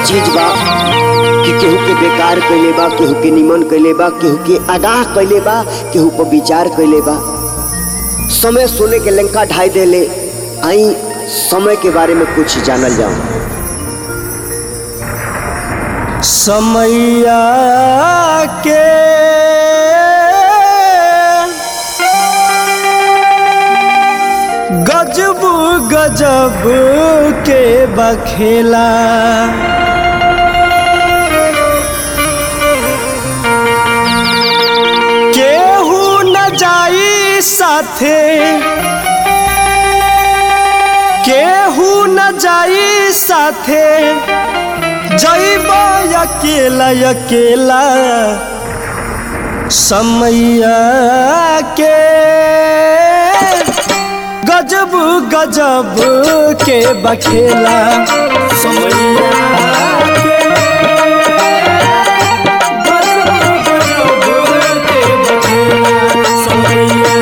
चीज बा कि केहू के बेकार कैले बा केहू के निमन कैले बा केहू के आगाह कैले बा केहू पर विचार कैले बा समय सोने के लंका ढाई देले आई समय के बारे में कुछ जानल जाओ समैया के गजब गजब के बखेला केहू न जाई साथे केहू न जाई साथे जैब अकेला अकेला समैया के गजब गजब के बखेला समैया के गजब गजब के बखेला समैया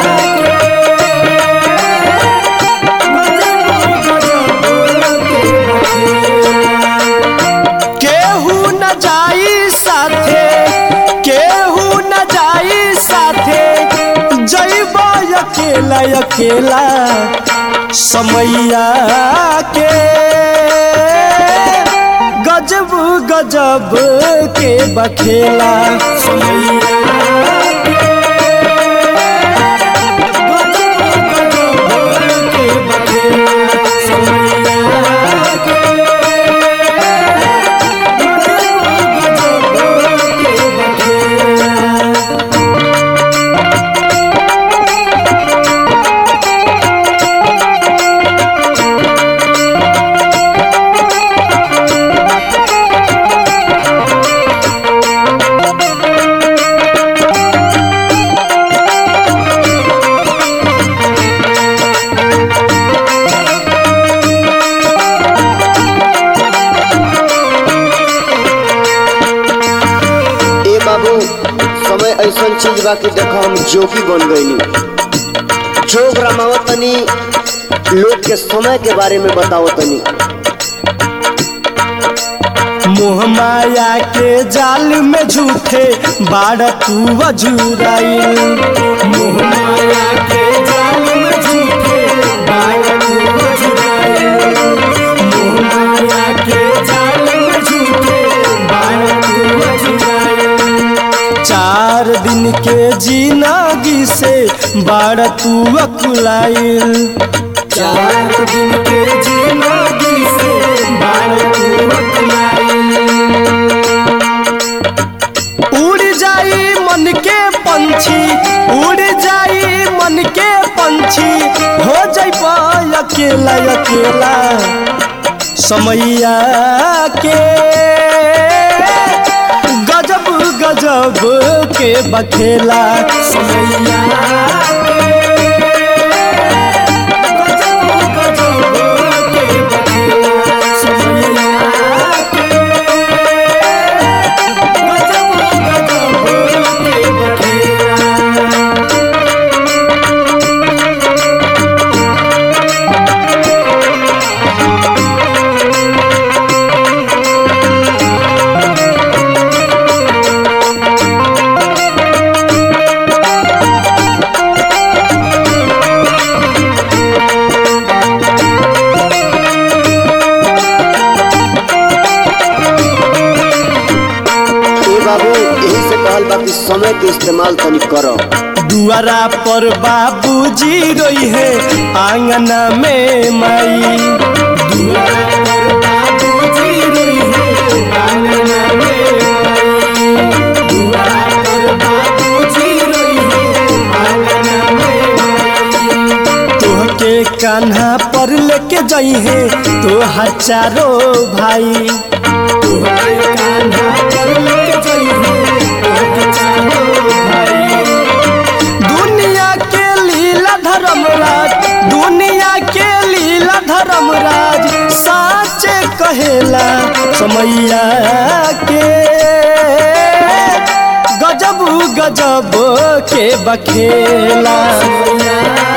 केहू न जाई साथे केहू न जाई साथे जैब अकेला अकेला समैया के गजब गजब के बखेला समैया के गजब गजब के बखेला समैया के ए बाबू समय ऐसा चीज बा कि देखो हम जोगी बन गईनी जोग रमावत तनी लोग के समय के बारे में बताओ तनी मोह माया के जाल में झूठे बाड़ तू अजूराइल मोह माया के जाल में झूठे बाड़ तू अजूराइल मोह माया के जाल में झूठे बाड़ तू अजूराइल चार दिन के जिंदगी से बाड़ तू अकुलाइल चार दिन के जिंदगी से बाड़ तू अकुलाइल उड़ जाई मन के पंछी उड़ जाई मन के पंछी हो जाई अकेला अकेला समैया के गजब गजब के बखेला समैया के गजब गजब के बखेला समैया के गजब गजब के बखेला ए बाबू यही से कहल बा कि समय के इस्तेमाल तनी करो दुआरा पर बाबूजी रोई है आंगना में माई दुआरा पर बाबूजी रोई है आंगना में माई दुआरा पर बाबूजी रोई है आंगना में माई तोहके कान्हा पर लेके जाई है तोहार चारो भाई तोहके कान्हा पर लेके जाई है तोहके चारो भाई दुनिया के लीला धर्मराज दुनिया के लीला धर्मराज साचे कहेला समैया के गजब गजब के बखेला समैया